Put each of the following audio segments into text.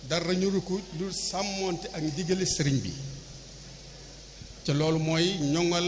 dara ñu ko lu sàmmoonte ak ndigali sëriñ bi te loolu mooy ñoŋal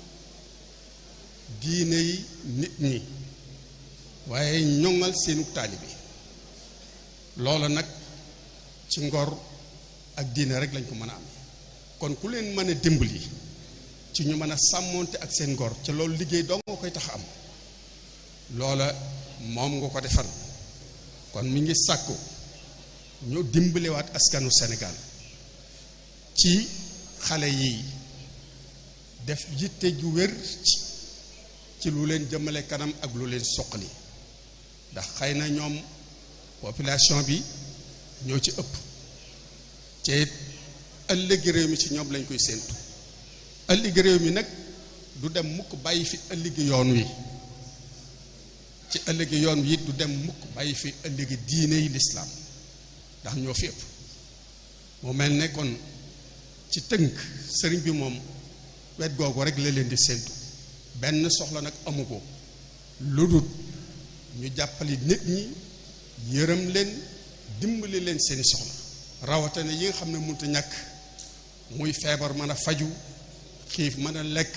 diine yi nit ñi waaye ñoŋal seenu taalibi loola nag ci ngor ak diine rek lañ ko mën a am kon ku leen mën a dimbali ci ñu mën a sàmmoonte ak seen ngor ca loolu liggéey doo nga koy tax am loola moom nga ko defal kon mi ngi sàkku ñu dimbalewaat askanu Sénégal ci xale yi def yitte ju wér ci lu leen jëmale kanam ak lu leen soqali ndax xëy na ñoom population bi ñoo ci ëpp te ëllëgi réew mi ci ñoom lañ koy séentu ëllëgi réew mi nag du dem mukk bàyyi fi ëllëgi yoon wi ci ëllëgi yoon wi it du dem mukk bàyyi fi ëllëgi diine yi lislaam ndax ñoo fi ëpp mu mel ne kon ci tënk sëriñ bi moom wet googu rek la leen di séentu benn soxla nag amu ko lu dul ñu jàppali nit ñi yërëm leen dimbali leen seeni soxla rawatina yi nga xam ne mënut a ñàkk muy feebar mën a faju xiif mën a lekk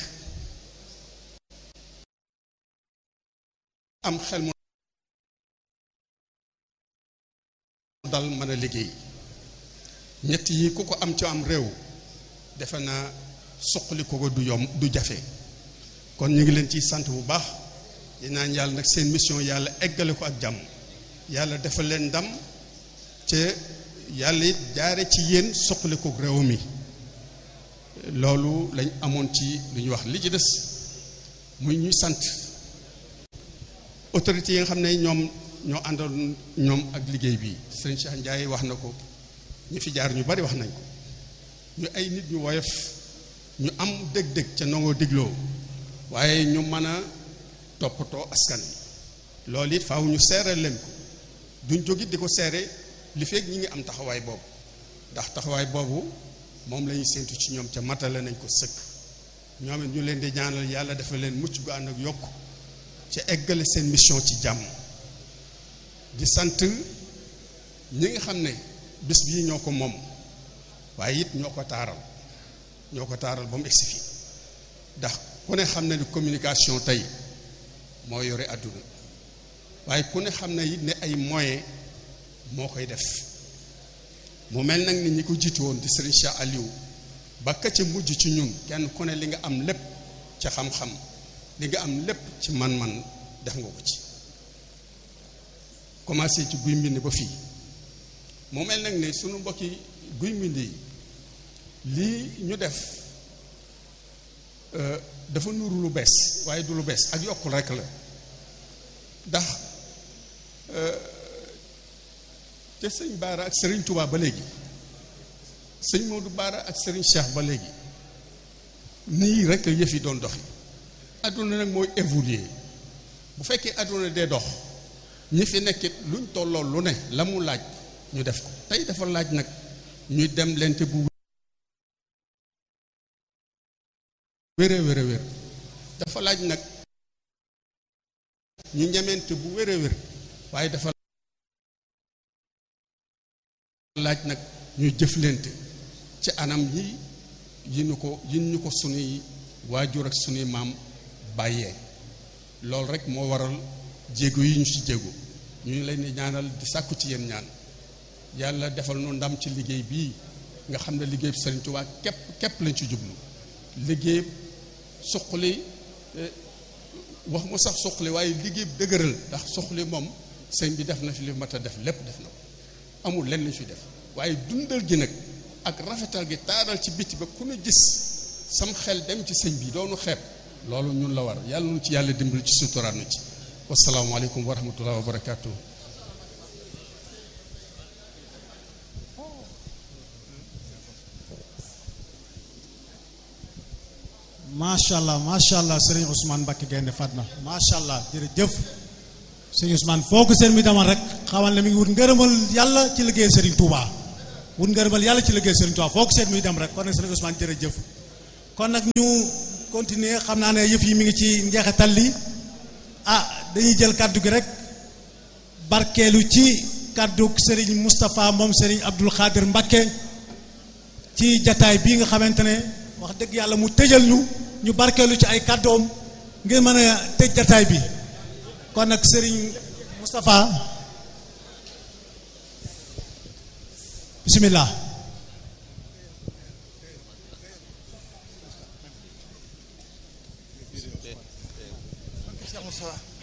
am xel mu dal mën a liggéey ñett yi ku ko am ci am réew defe naa suqali ko ko du yomb du jafe kon ñu ngi leen ciy sant bu baax di naan yàlla nag seen mission yàlla eggale ko ak jàmm yàlla defal leen ndam te yàlla it jaare ci yéen suqali ko réew mi loolu lañ amoon ci lu ñuy wax li ci des muy ñuy sant autorités yi nga xam ne ñoom ñoo àndoon ñoom ak liggéey bi sëñ Cheikh Ndiaye wax na ko ñu fi jaar ñu bari wax nañ ko ñu ay nit ñu woyof ñu am dëgg-dëgg ca nangoo digloo waaye ñu mën a toppatoo askan wi loolu it faaw ñu seeral leen ko duñ jógit di ko seere li fekk ñi ngi am taxawaay boobu ndax taxawaay boobu moom la ñuy séentu ci ñoom ca matale nañ ko sëkk ñoom it ñu leen di ñaanal yàlla dafa leen mucc gu ànd ak yokk ca eggale seen mission ci jàmm di sant ñi nga xam ne bis bii ñoo ko moom waaye it ñoo ko taaral ñoo ko taaral ba mu egsi fii ndax ku ne xam ne ni communication tey moo yore àdduna waaye ku ne xam ne it ne ay moyens moo koy def mu mel nag ni ñi ko jiitu woon di Serigne Cheikh Aliou ba ka ca mujj ci ñun kenn ku ne li nga am lépp ca xam-xam li nga am lépp ci man-man def nga ko ci commencé ci guy mbind ba fii mu mel nag ne sunu mbokki guy mbind yi lii ñu def dafa nuru lu bees waaye du lu bees ak yokkul rek la ndax te sëñ Baara ak sëriñ Touba ba léegi sëñ Modou Baara ak sëriñ Cheikh ba léegi nii rek yëf yi doon doxi adduna nag mooy évoluer bu fekkee adduna dee dox ñi fi nekkit luñ tolloo lu ne la mu laaj ñu def ko tey dafa laaj nag ñuy dem lente bu wér wér wér dafa laaj nag ñu ñemente bu wér wér waaye dafa laaj nag ñu jëflante ci anam yi yi ñu ko yi ñu ko sunuy waajur ak sunuy maam bàyyee loolu rek moo waral jéego yi ñu ci jéego ñu ngi leen di ñaanal di sàkku ci yéen ñaan yàlla defal nu ndam ci liggéey bii nga xam ne liggéey bi Sëriñ Tuubaa képp képp lañ ci jublu liggéey suqali wax mu sax suqali waaye liggéey dëgëral ndax suqali moom sëñ bi def na fi li mat a def lépp def na ko amul lenn lañ fi def waaye dundal gi nag ak rafetal gi taaral ci biti ba ku ñu gis sam xel dem ci sëñ bi doonu xeeb loolu ñun la war yàlla nu ci yàlla dimbali ci suturaat nu ci wasalaamaaleykum wa rahmatullah wa barakaatu. macha allah macha allah sëriñ Ousmane Mbacke Gaynde Fatma macha allah jërëjëf sëriñ Ousmane foo ko seen mi demal rek xamal ne mi ngi wut ngërëmal yàlla ci liggéey sëriñ Touba wut ngërëmal yàlla ci liggéey sëriñ Touba foo ko seen muy dem rek kon nag sëriñ Ousmane jërëjëf kon nag ñu continuer xam naa ne yëf yi mi ngi ci njeexital li ah dañuy jël kàddu gi rek barkeelu ci kàddu Serigne Moustapha moom Serigne Abdul Xaadir Mbakke ci jataay bii nga xamante ne wax dëgg yàlla mu tëjal ñu ñu barkeelu ci ay kàddoom ngir mën a tëj jataay bi kon nag Serigne Moustapha bismillah Cheikh Moustapha